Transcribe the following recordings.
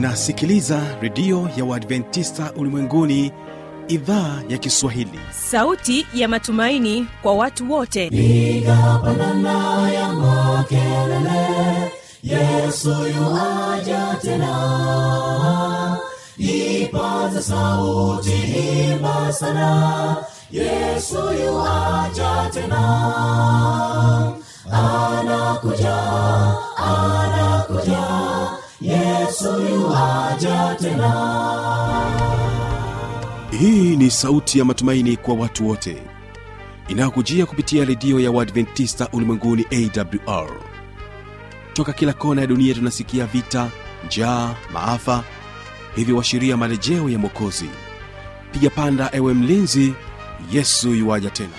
unasikiliza redio ya uadventista ulimwenguni idhaa ya kiswahili sauti ya matumaini kwa watu wote piga pandana ya makelele yesu yuaja tena ipaza sauti imba sana yesu yuaja tena anakuja anakuja yesu yuaja tena hii ni sauti ya matumaini kwa watu wote inayokujia kupitia redio ya uadventista ulimwenguni awr toka kila kona ya dunia tunasikia vita njaa maafa hivyo washiria marejeo ya mwokozi piga panda ewe mlinzi yesu yuwaja tena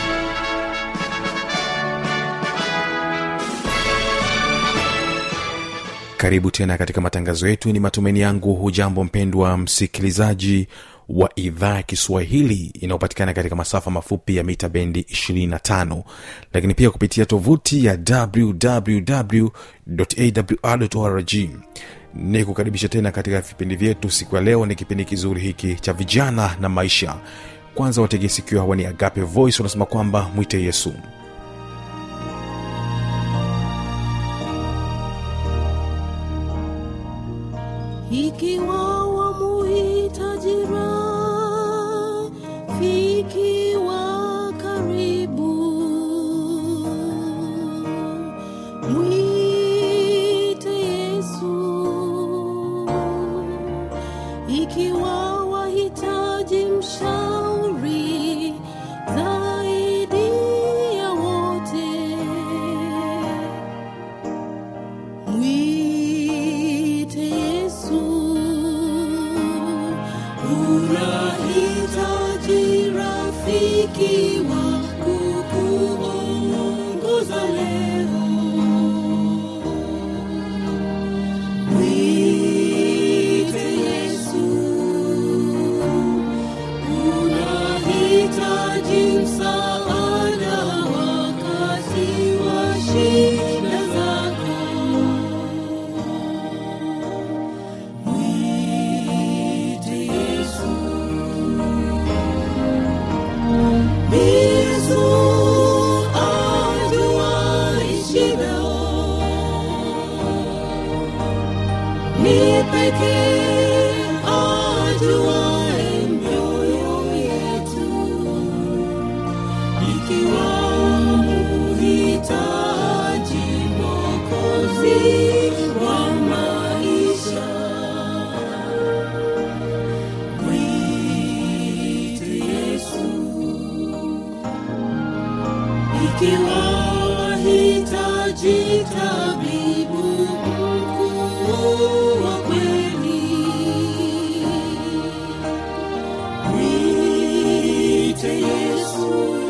karibu tena katika matangazo yetu ni matumaini yangu hujambo mpendwa msikilizaji wa idhaa ya kiswahili inayopatikana katika masafa mafupi ya mita bendi 25 lakini pia kupitia tovuti ya wwwawrrg ni kukaribisha tena katika vipindi vyetu siku ya leo ni kipindi kizuri hiki cha vijana na maisha kwanza watege sikio hawa ni agape voice wanasema kwamba mwite yesu ikiwa wamuhitaji rafiki wa karibu mwite yesu ikiwa wahitaji mshauri zaidi ya wote mwite yesu unahitaji rafiki wa kukuongoza leo mwite yesu unahitaji msaada wakati wa shida zako mwite yesu yesu ajuai shida ni pekee ajuae mioyo yetu ikiwa muhitaji mokozi wa maisha mwite yesu ikiwa wahitaji tabibu mkuu wa kweli mwite yesu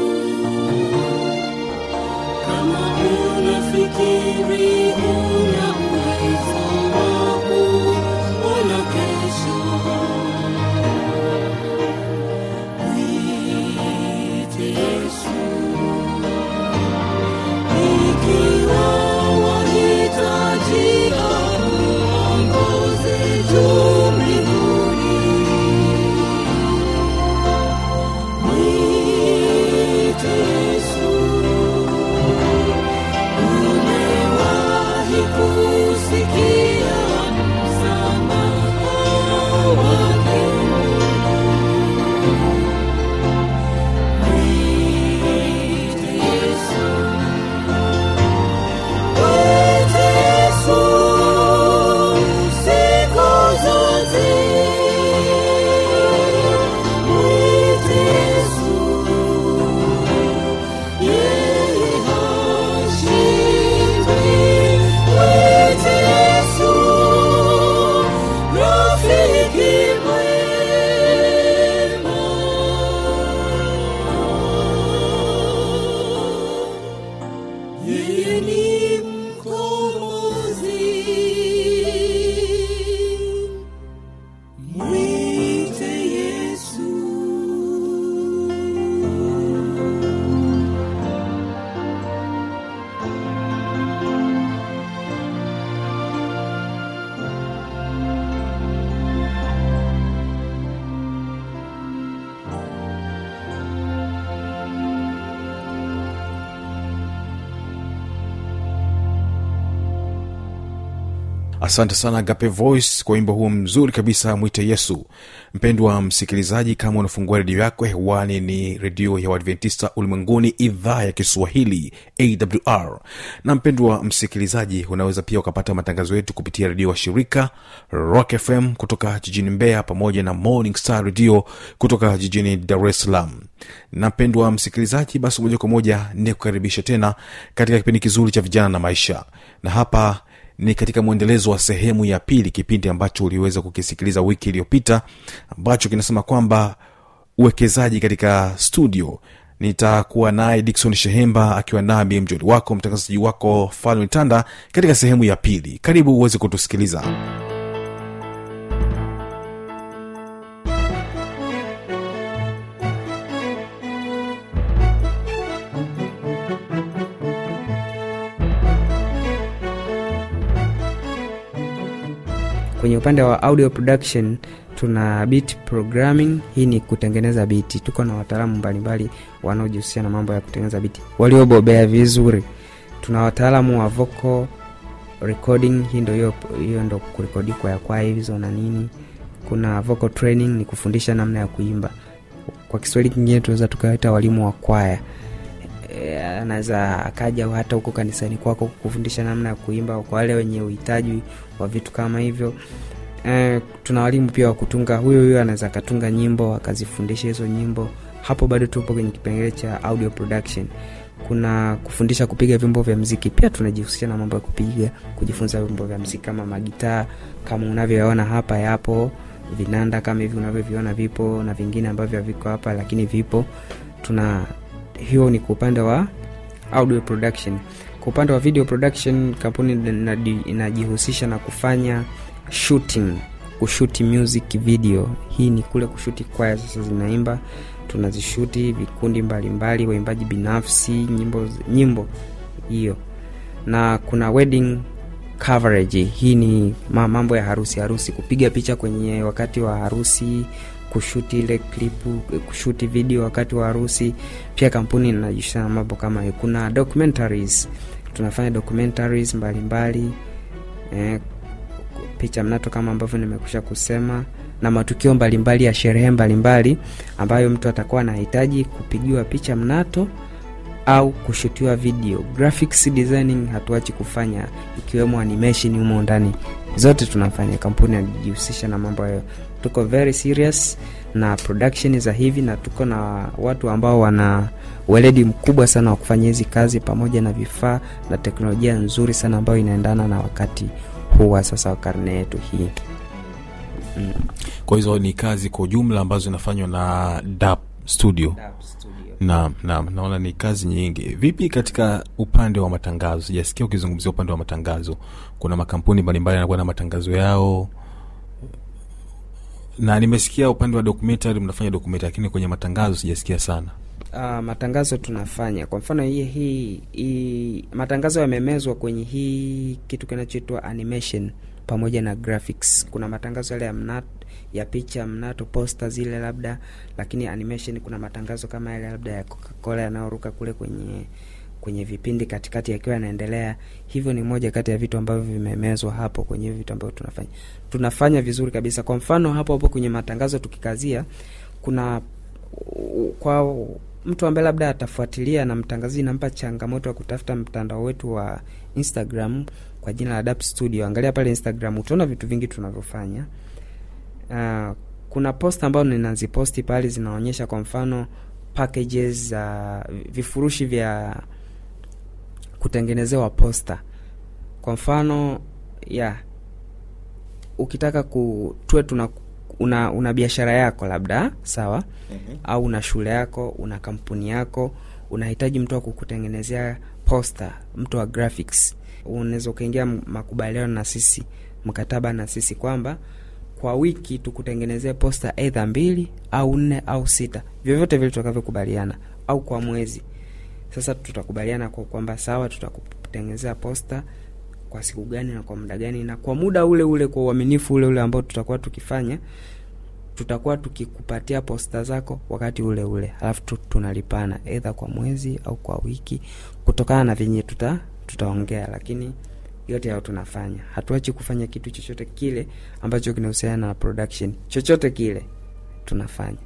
kama unafikiri una uwezo wa kuona kesho mwite yesu ikiwa wahitaji asante sana gape voice kwa wimbo huo mzuri kabisa mwite yesu mpendwa msikilizaji kama unafungua redio yako hewani ni redio ya uadventista ulimwenguni idhaa ya kiswahili awr na mpendwa msikilizaji unaweza pia ukapata matangazo yetu kupitia redio wa shirika rock fm kutoka jijini mbeya pamoja na morning star redio kutoka jijini dar es salaam na mpendwa msikilizaji basi moja kwa moja ni kukaribisha tena katika kipindi kizuri cha vijana na maisha na hapa ni katika mwendelezo wa sehemu ya pili kipindi ambacho uliweza kukisikiliza wiki iliyopita ambacho kinasema kwamba uwekezaji katika studio nitakuwa naye dikson shehemba akiwa nami mjoli wako mtangazaji wako falme tanda katika sehemu ya pili karibu uweze kutusikiliza kwenye upande wa audio production tuna beat programming hii ni kutengeneza biti tuko na wataalamu mbalimbali wanaojihusisha na mambo ya kutengeneza biti waliobobea vizuri tuna wataalamu wa vocal recording hii ndo hiyo hiyo ndo kurekodi kwa ya kwaya hizo na nini kuna vocal training ni kufundisha namna ya kuimba kwa kiswahili kingine tunaweza tukawaita walimu wa kwaya E, anaweza akaja hata huko kanisani kwako kufundisha namna ya kuimba kwa wale wenye uhitaji wa vitu kama hivyo e, tuna walimu pia wa kutunga huyo huyo anaweza akatunga nyimbo akazifundisha hizo nyimbo hapo bado tupo kwenye kipengele cha audio production kuna kufundisha kupiga vyombo vya mziki pia tunajihusisha na mambo ya kupiga kujifunza vyombo vya mziki kama magitaa kama unavyoona hapa yapo vinanda kama hivi unavyoviona vipo na vingine ambavyo haviko hapa lakini vipo tuna hiyo ni kwa upande wa audio production kwa upande wa video production kampuni inadi- inajihusisha na kufanya shooting kushuti music video hii ni kule kushuti kwaya sasa zinaimba tunazishuti vikundi mbalimbali waimbaji binafsi nyimbo nyimbo hiyo na kuna wedding coverage hii ni ma- mambo ya harusi harusi kupiga picha kwenye wakati wa harusi kushuti ile klipu kushuti video wakati wa harusi pia kampuni inajihusisha na mambo kama hiyo kuna documentaries tunafanya documentaries mbalimbali eh, picha mnato kama ambavyo nimekusha kusema na matukio mbalimbali ya sherehe mbalimbali ambayo mtu atakuwa anahitaji kupigiwa picha mnato au kushutiwa video graphics designing hatuachi kufanya ikiwemo animation humo ndani zote tunafanya kampuni anajihusisha na mambo hayo tuko very serious na production za hivi na tuko na watu ambao wana weledi mkubwa sana wa kufanya hizi kazi pamoja na vifaa na teknolojia nzuri sana ambayo inaendana na wakati huu wa sasa wa karne yetu hii mm. kwa hizo ni kazi kwa ujumla ambazo zinafanywa na dap studio naam naam naona ni kazi nyingi vipi katika upande wa matangazo sijasikia ukizungumzia upande wa matangazo kuna makampuni mbalimbali yanakuwa na matangazo yao na nimesikia upande wa documentary mnafanya documentary lakini kwenye matangazo sijasikia sana Uh, matangazo tunafanya kwa mfano hii, hii, hii matangazo yamemezwa kwenye hii kitu kinachoitwa animation pamoja na graphics kuna matangazo yale ya mnato ya picha mnato posta zile labda lakini animation kuna matangazo kama yale labda ya coca-cola yanayoruka kule kwenye kwenye vipindi katikati yakiwa yanaendelea hivyo ni moja kati ya vitu ambavyo vimemezwa hapo kwenye hivi vitu ambavyo tunafanya tunafanya vizuri kabisa kwa mfano hapo hapo kwenye matangazo tukikazia kuna kwa mtu ambaye labda atafuatilia na mtangazaji nampa changamoto ya kutafuta mtandao wetu wa instagram kwa jina la dap studio angalia pale instagram utaona vitu vingi tunavyofanya uh, kuna post ambayo ninaziposti pale zinaonyesha kwa mfano packages za uh, vifurushi vya kutengenezewa posta kwa mfano ya ukitaka ku tuwe tuna una, una biashara yako labda sawa mm-hmm. au una shule yako una kampuni yako unahitaji mtu wa kukutengenezea posta mtu wa graphics unaweza ukaingia makubaliano na sisi mkataba na sisi kwamba kwa wiki tukutengenezee posta eidha mbili au nne au sita vyovyote vile tutakavyokubaliana au kwa mwezi sasa tutakubaliana kwa kwamba sawa tutakutengenezea posta kwa siku gani na kwa muda gani na kwa muda ule ule kwa uaminifu ule ule ambao tutakuwa tukifanya tutakuwa tukikupatia posta zako wakati ule ule alafu tu, tunalipana edha kwa mwezi au kwa wiki kutokana na venye tuta tutaongea lakini yote yao tunafanya hatuachi kufanya kitu chochote kile ambacho kinahusiana na production chochote kile tunafanya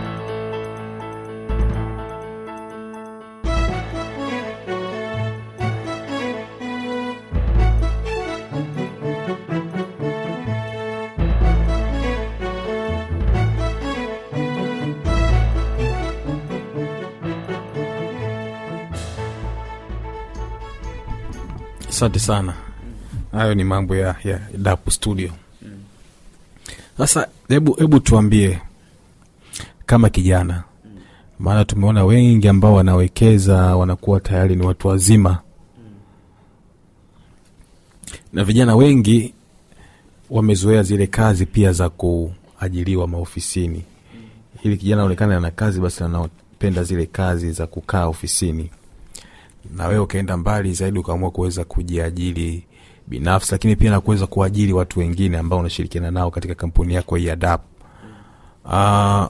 asante sana hayo ni mambo ya, ya dapu studio sasa hebu hebu tuambie kama kijana maana tumeona wengi ambao wanawekeza wanakuwa tayari ni watu wazima na vijana wengi wamezoea zile kazi pia za kuajiriwa maofisini ili kijana aonekane ana kazi basi anapenda zile kazi za kukaa ofisini na wewe ukaenda mbali zaidi ukaamua kuweza kujiajiri binafsi lakini pia na kuweza kuajiri watu wengine ambao unashirikiana nao katika kampuni yako hii ya dap uh,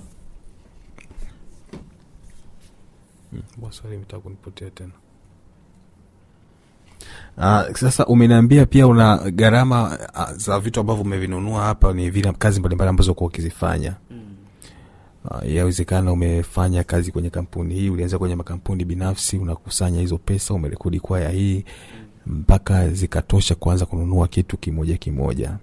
swali imetaka kunipotea tena Uh, sasa umeniambia pia una gharama uh, za vitu ambavyo umevinunua hapa ni vile kazi mbalimbali ambazo kuwa ukizifanya uh, yawezekana umefanya kazi kwenye kampuni hii ulianza kwenye makampuni binafsi unakusanya hizo pesa umerekodi kwaya hii mpaka zikatosha kuanza kununua kitu kimoja kimoja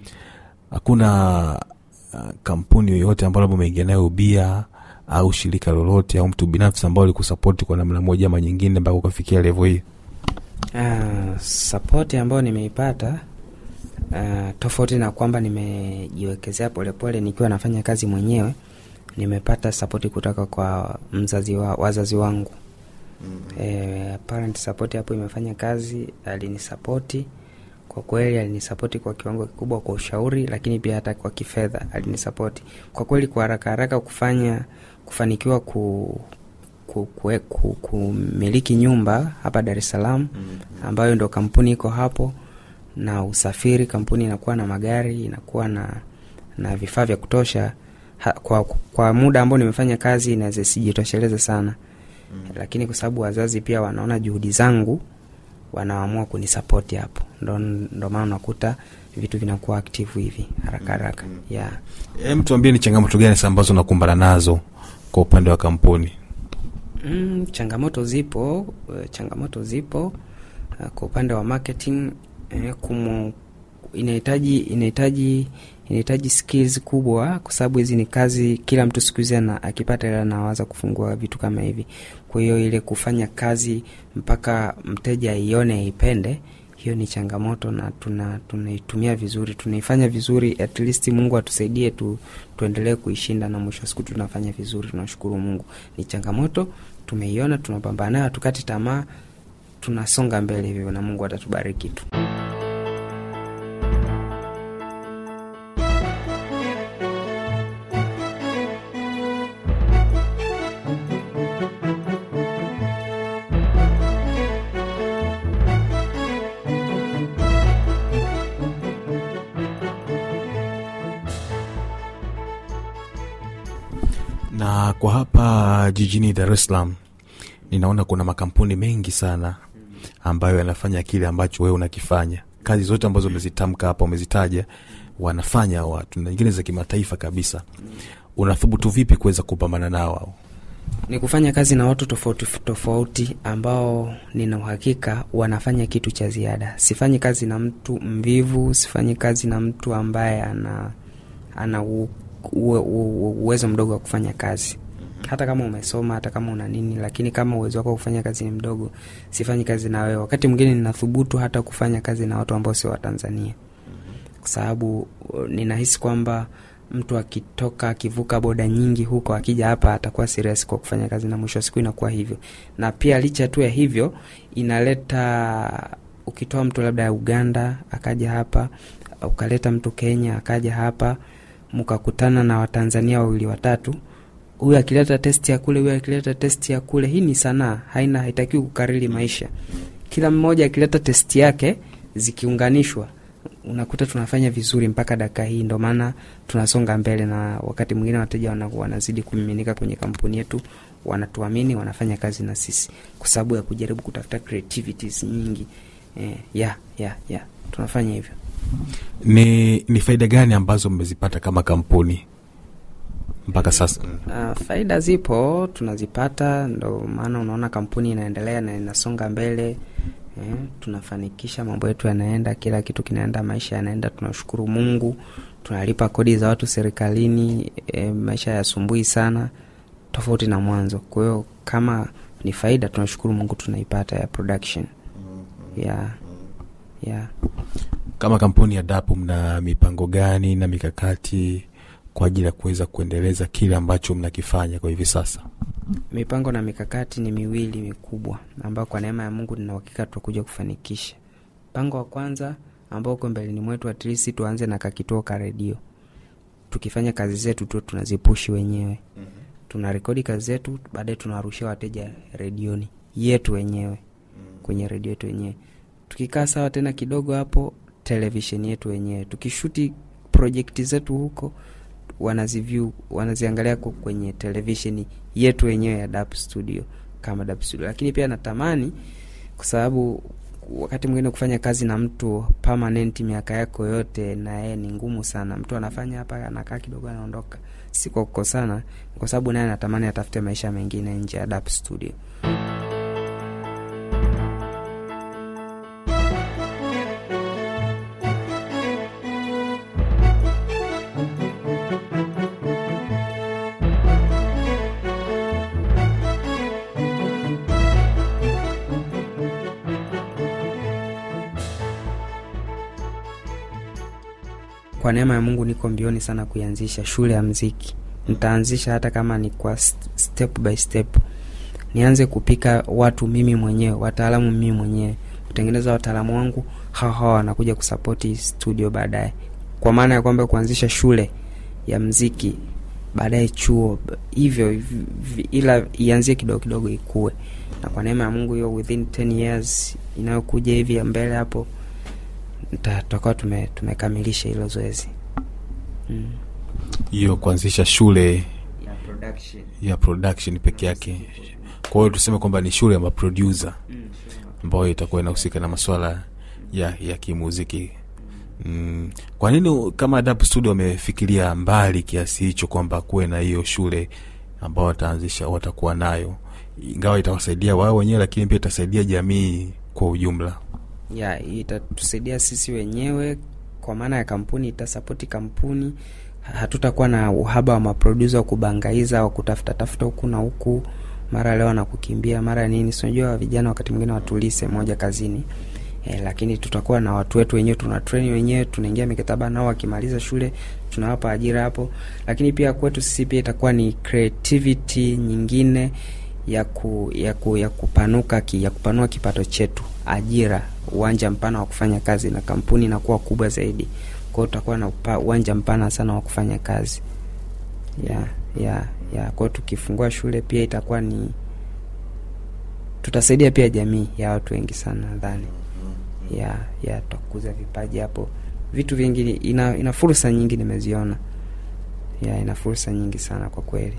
hakuna uh, kampuni yoyote ambayo labda umeingia nayo ubia au shirika lolote au mtu binafsi ambao likusapoti kwa namna moja ama nyingine mpaka ukafikia levo hii uh, sapoti ambayo nimeipata uh, tofauti na kwamba nimejiwekezea polepole nikiwa nafanya kazi mwenyewe nimepata sapoti kutoka kwa mzazi wa, wazazi wangu mm. e, parent support hapo imefanya kazi alinisapoti kwa kweli alinisapoti kwa kiwango kikubwa kwa ushauri lakini pia hata kwa kifedha alinisapoti kwa kweli kwa haraka haraka kufanya kufanikiwa ku ku- kue- ku- kumiliki nyumba hapa dar es salaam ambayo ndo kampuni iko hapo na usafiri kampuni inakuwa na magari inakuwa na na vifaa vya kutosha ha, kwa, kwa muda ambao nimefanya kazi inaweza sijitosheleze sana mm. lakini kwa sababu wazazi pia wanaona juhudi zangu wanaamua kunisapoti hapo ndo, ndo maana unakuta vitu vinakuwa aktivu hivi haraka haraka mm. yeah. Hem, tuambie ni changamoto gani sasa ambazo unakumbana nazo kwa upande wa kampuni Mm, changamoto zipo eh, changamoto zipo uh, kwa upande wa marketing eh, kumu, inahitaji inahitaji inahitaji skills kubwa kwa sababu hizi ni kazi kila mtu siku hizi ana- akipata hela anawaza kufungua vitu kama hivi kwa hiyo ile kufanya kazi mpaka mteja aione aipende hiyo ni changamoto na tuna tunaitumia vizuri tunaifanya vizuri at least mungu atusaidie tu, tuendelee kuishinda na mwisho wa siku tunafanya vizuri tunashukuru mungu ni changamoto tumeiona tunapambana nayo hatukati tamaa tunasonga mbele hivyo na mungu atatubariki tu na kwa hapa jijini dar es salaam ninaona kuna makampuni mengi sana ambayo yanafanya kile ambacho wewe unakifanya kazi zote ambazo umezitamka hapa umezitaja wanafanya watu na nyingine za kimataifa kabisa unathubutu vipi kuweza kupambana nao hao ni kufanya kazi na watu tofauti tofauti ambao nina uhakika wanafanya kitu cha ziada sifanyi kazi na mtu mvivu sifanyi kazi na mtu ambaye ana ana u, u, u, uwezo mdogo wa kufanya kazi hata kama umesoma hata kama una nini lakini kama uwezo wako wa kufanya kazi ni mdogo sifanyi kazi na wewe wakati mwingine ninathubutu hata kufanya kazi na watu ambao sio watanzania kwa sababu uh, ninahisi kwamba mtu akitoka akivuka boda nyingi huko akija hapa atakuwa serious kwa kufanya kazi na mwisho wa siku inakuwa hivyo na pia licha tu ya hivyo inaleta ukitoa mtu labda ya uganda akaja hapa ukaleta mtu kenya akaja hapa mkakutana na watanzania wawili watatu huyu akileta testi ya kule huyu akileta testi ya kule hii ni sanaa haina haitakiwi kukariri maisha kila mmoja akileta testi yake zikiunganishwa unakuta tunafanya vizuri mpaka dakika hii ndo maana tunasonga mbele na wakati mwingine wateja wana- wanazidi kumiminika kwenye kampuni yetu wanatuamini wanafanya kazi na sisi kwa sababu ya kujaribu kutafuta creativities nyingi eh, ya ya ya tunafanya hivyo ni ni faida gani ambazo mmezipata kama kampuni mpaka sasa Uh, faida zipo tunazipata, ndo maana unaona kampuni inaendelea na inasonga mbele eh, tunafanikisha mambo yetu yanaenda, kila kitu kinaenda, maisha yanaenda, tunashukuru Mungu, tunalipa kodi za watu serikalini eh, maisha yasumbui sana tofauti na mwanzo. Kwa hiyo kama ni faida, tunashukuru Mungu tunaipata ya production ya ya kama kampuni ya dapu mna mipango gani na mikakati kwa ajili ya kuweza kuendeleza kile ambacho mnakifanya kwa hivi sasa mipango na mikakati ni miwili mikubwa ambayo kwa neema ya mungu nina uhakika tutakuja kufanikisha mpango wa kwanza ambao uko mbeleni mwetu atlisi tuanze na kakituo ka redio tukifanya kazi zetu tu tunazipushi wenyewe tuna rekodi kazi zetu baadaye tunawarushia wateja redioni yetu wenyewe kwenye redio yetu wenyewe tukikaa sawa tena kidogo hapo televisheni yetu wenyewe tukishuti projekti zetu huko wanaziview wanaziangalia ku- kwenye televisheni yetu wenyewe ya dap studio kama dap studio lakini pia natamani kwa sababu wakati mwingine kufanya kazi na mtu permanent miaka yako yote na yeye ni ngumu sana mtu anafanya hapa anakaa kidogo anaondoka si kwa kukosana kwa sababu naye anatamani atafute maisha mengine nje ya dap studio kwa neema ya mungu niko mbioni sana kuianzisha shule ya mziki nitaanzisha hata kama ni kwa st- step by step nianze kupika watu mimi mwenyewe wataalamu mimi mwenyewe kutengeneza wataalamu wangu hawa hawa wanakuja kusapoti studio baadaye kwa maana ya kwamba kuanzisha shule ya mziki baadaye chuo b- hivyo hivi- hivi- ila ianzie kidogo kidogo ikue na kwa neema ya mungu hiyo within 10 years inayokuja hivi ya mbele hapo nita- tutakuwa tume, tumekamilisha hilo zoezi mm. hiyo kuanzisha shule ya production. ya production peke yake kwa hiyo tuseme kwamba ni shule ya maproducer ambayo itakuwa inahusika na maswala ya ya kimuziki mm. kwa nini kama dap studio wamefikiria mbali kiasi hicho kwamba kuwe na hiyo shule ambao wataanzisha watakuwa nayo ingawa itawasaidia wao wenyewe lakini pia itasaidia jamii kwa ujumla ya itatusaidia sisi wenyewe kwa maana ya kampuni itasapoti kampuni hatutakuwa na uhaba wa maprodusa wa kubangaiza wa kutafuta tafuta huku na huku mara leo nakukimbia mara nini sinajua vijana wakati mwingine watulise moja kazini e, lakini tutakuwa na watu wetu wenyewe tuna treni wenyewe tunaingia mikataba nao wakimaliza shule tunawapa ajira hapo lakini pia kwetu sisi pia itakuwa ni creativity nyingine ya ku, ya, ku, ya kupanuka ki, ya kupanua kipato chetu ajira uwanja mpana wa kufanya kazi na kampuni inakuwa kubwa zaidi kwao tutakuwa na upa, uwanja mpana sana wa kufanya kazi ya ya ya kwao tukifungua shule pia itakuwa ni tutasaidia pia jamii ya watu wengi sana nadhani ya ya tutakuza vipaji hapo vitu vingi ina, ina fursa nyingi nimeziona ya ina fursa nyingi sana kwa kweli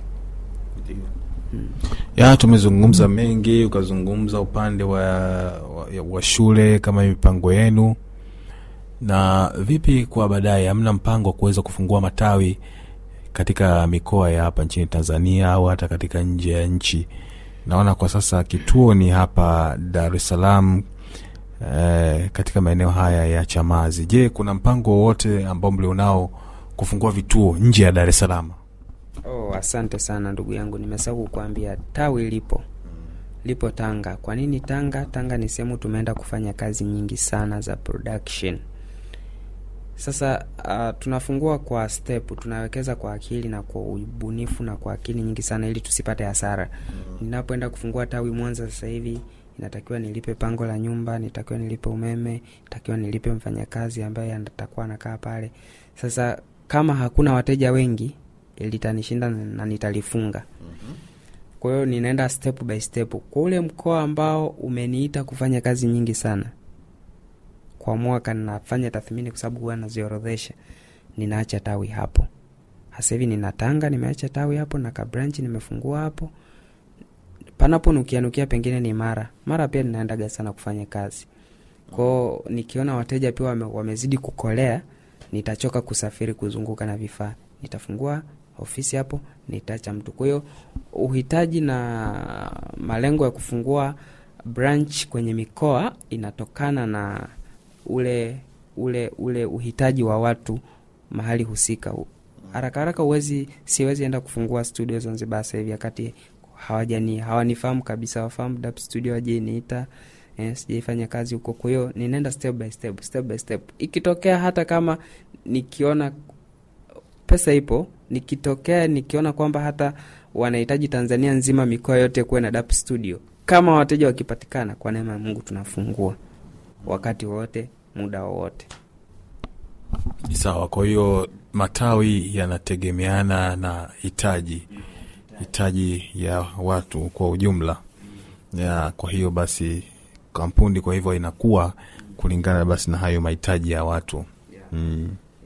ya tumezungumza mengi ukazungumza upande wa, wa, wa shule kama mipango yenu na vipi kwa baadaye hamna mpango wa kuweza kufungua matawi katika mikoa ya hapa nchini tanzania au hata katika nje ya nchi naona kwa sasa kituo ni hapa dar es salaam eh, katika maeneo haya ya chamazi je kuna mpango wowote ambao mlionao kufungua vituo nje ya dar es salaam Oh, asante sana ndugu yangu, nimesahau kukuambia tawi lipo lipo Tanga. Kwa nini Tanga? Tanga ni sehemu tumeenda kufanya kazi nyingi sana za production. Sasa uh, tunafungua kwa step, tunawekeza kwa akili na kwa ubunifu na kwa akili nyingi sana ili tusipate hasara. Ninapoenda kufungua tawi Mwanza sasa hivi inatakiwa nilipe pango la nyumba, nitakiwa nilipe umeme, nitakiwa nilipe mfanyakazi ambaye atakuwa anakaa pale. Sasa kama hakuna wateja wengi litanishinda na nitalifunga kwa hiyo ninaenda step by step kwa ule mkoa ambao umeniita kufanya kazi nyingi sana kwa mwaka ninafanya tathmini kwa sababu huwa naziorodhesha ninaacha tawi hapo hasa hivi nina tanga nimeacha tawi hapo na kabranchi nimefungua hapo panapo nukianukia pengine ni mara mara pia ninaendaga sana kufanya kazi kwao nikiona wateja pia wame, wamezidi kukolea nitachoka kusafiri kuzunguka na vifaa nitafungua ofisi hapo nitaacha mtu kwa hiyo uhitaji na malengo ya kufungua branch kwenye mikoa inatokana na ule ule ule uhitaji wa watu mahali husika haraka haraka uwezi siwezi enda kufungua studio zanzibar sasa hivi wakati hawajani hawanifahamu kabisa wafahamu dap studio wajeniita eh, sijaifanya kazi huko kwa hiyo ninaenda step by step step by step ikitokea hata kama nikiona pesa ipo nikitokea nikiona kwamba hata wanahitaji tanzania nzima mikoa yote kuwe na dap studio kama wateja wakipatikana kwa neema ya mungu tunafungua wakati wowote muda wowote sawa kwa hiyo matawi yanategemeana na hitaji hitaji ya watu kwa ujumla ya kwa hiyo basi kampuni kwa hivyo inakuwa kulingana basi na hayo mahitaji ya watu mm.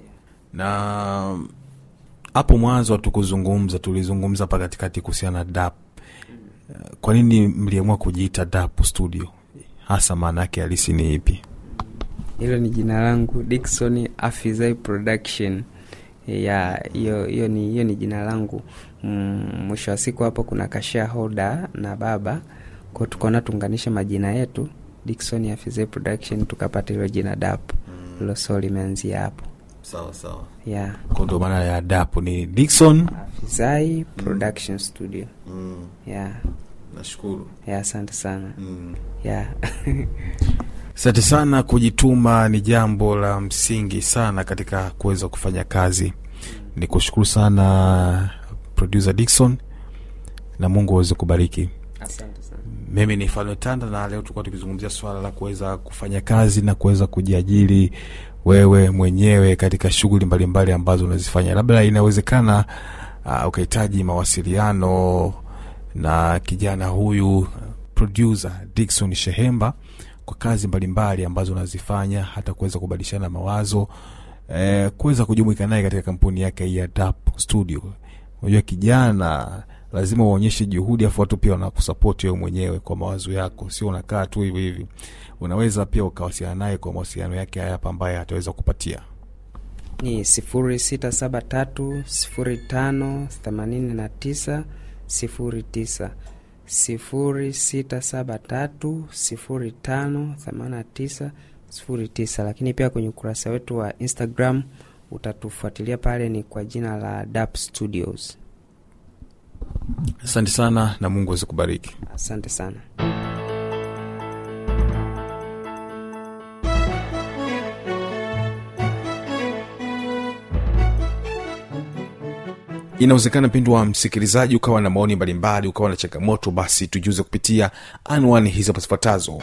na hapo mwanzo hatukuzungumza tulizungumza hapa katikati kuhusiana na dap kwa nini mliamua kujiita dap studio hasa maana yake halisi ni ipi hilo ni jina langu dikson afizai production ya hiyo hiyo ni hiyo ni jina langu Mm, mwisho wa siku hapo kuna kashahoda na baba ko tukaona tuunganishe majina yetu dikson afizai production tukapata hilo jina dap hilo so limeanzia hapo sawa sawa ya kwa ndo maana ya dap ni dikson afizai production studio mm. ya nashukuru ya asante sana mm. ya asante sana kujituma ni jambo la msingi sana katika kuweza kufanya kazi ni kushukuru sana producer dikson na mungu aweze kubariki asante sana mimi ni falme tanda na leo tulikuwa tukizungumzia swala la kuweza kufanya kazi na kuweza kujiajiri wewe mwenyewe katika shughuli mbalimbali ambazo unazifanya labda inawezekana uh, ukahitaji mawasiliano na kijana huyu producer dikson shehemba kwa kazi mbalimbali ambazo unazifanya hata kuweza kubadilishana mawazo eh, kuweza kujumuika naye katika kampuni yake hii ya dap studio unajua kijana lazima uonyeshe juhudi afu watu pia wanakusapoti wewe mwenyewe kwa mawazo yako sio unakaa tu hivi hivi unaweza pia ukawasiliana naye kwa mawasiliano yake haya hapa ambaye ataweza kupatia ni sifuri sita saba tatu sifuri tano themanini na tisa sifuri tisa sifuri sita saba tatu sifuri tano themanini na tisa sifuri tisa lakini pia kwenye ukurasa wetu wa instagram utatufuatilia pale ni kwa jina la dap studios asante sana na mungu aweze kubariki asante sana inawezekana mpindwa msikilizaji ukawa na maoni mbalimbali ukawa na changamoto basi tujuze kupitia anwani hizi hapa zifuatazo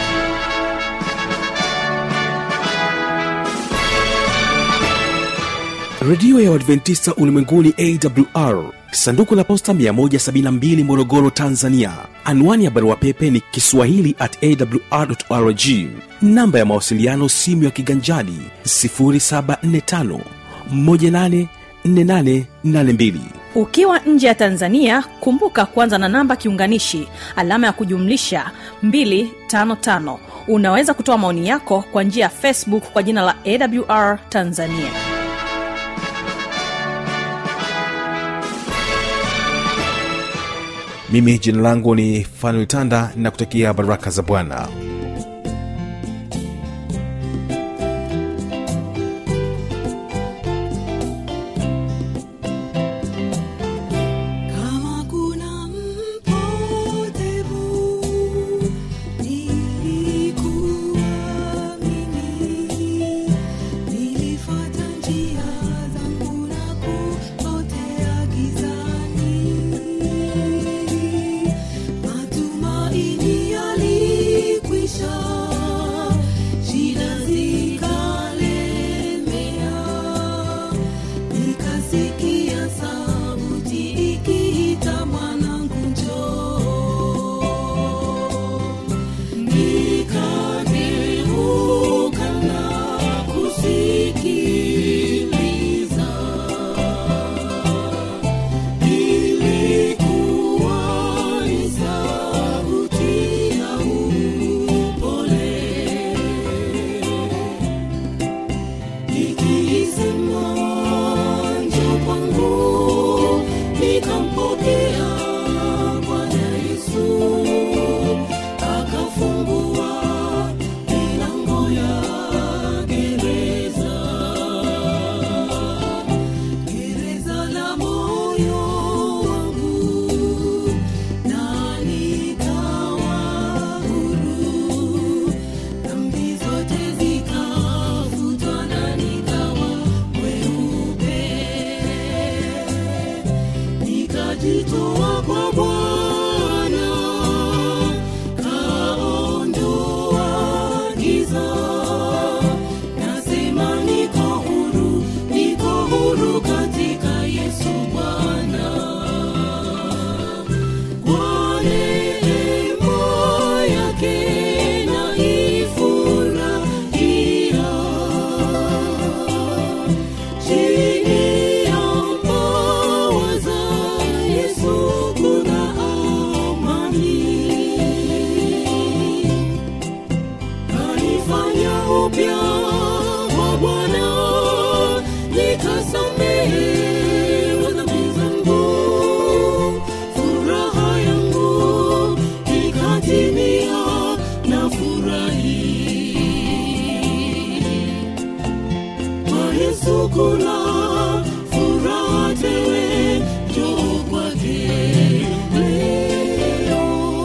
redio ya uadventista ulimwenguni awr sanduku la posta 172 morogoro tanzania anwani ya barua pepe ni kiswahili at awrrg namba ya mawasiliano simu ya kiganjadi 745 184882 ukiwa nje ya tanzania kumbuka kuanza na namba kiunganishi alama ya kujumlisha 255 unaweza kutoa maoni yako kwa njia ya facebook kwa jina la awr tanzania mimi jina langu ni fanuel tanda nakutakia baraka za bwana Kama kuna mpotevu nilikuwa mimi, nilifuata njia zangu na kupotea gizani. Matumaini yalikwisha upya wa Bwana, nikasamehewa dhambi zangu, furaha yangu ikatimia na furahi kwa Yesu kuna furaha tele, njoo kwake leo.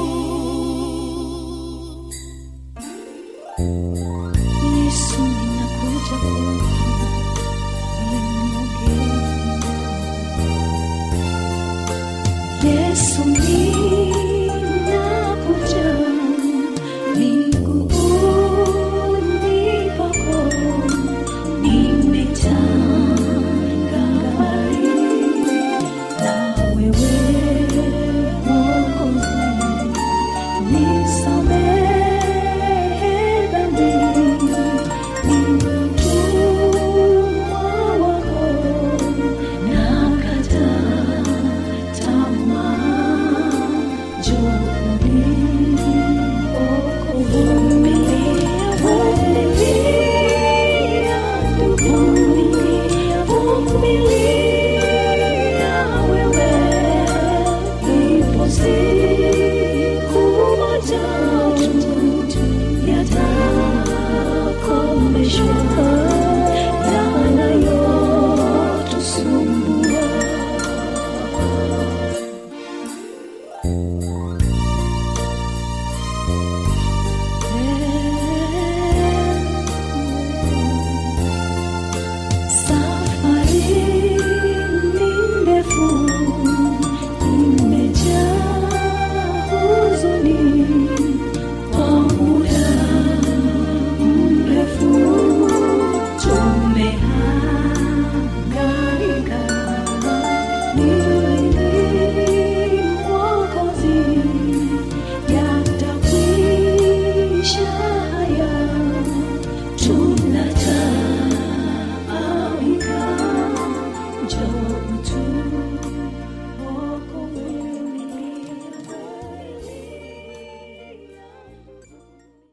Yesu ninakuja kwako, ni mnyonge. Yesu ninakuja miguuni pako, nimetanga mbali na wewe Mwokozi. Nisamehe dhambi, ni mtumwa wako, nakata tamaa, njoo uniokoe. Vumilia, vumilia, vumilia wewe, ipo siku moja tu yatakomeshwa.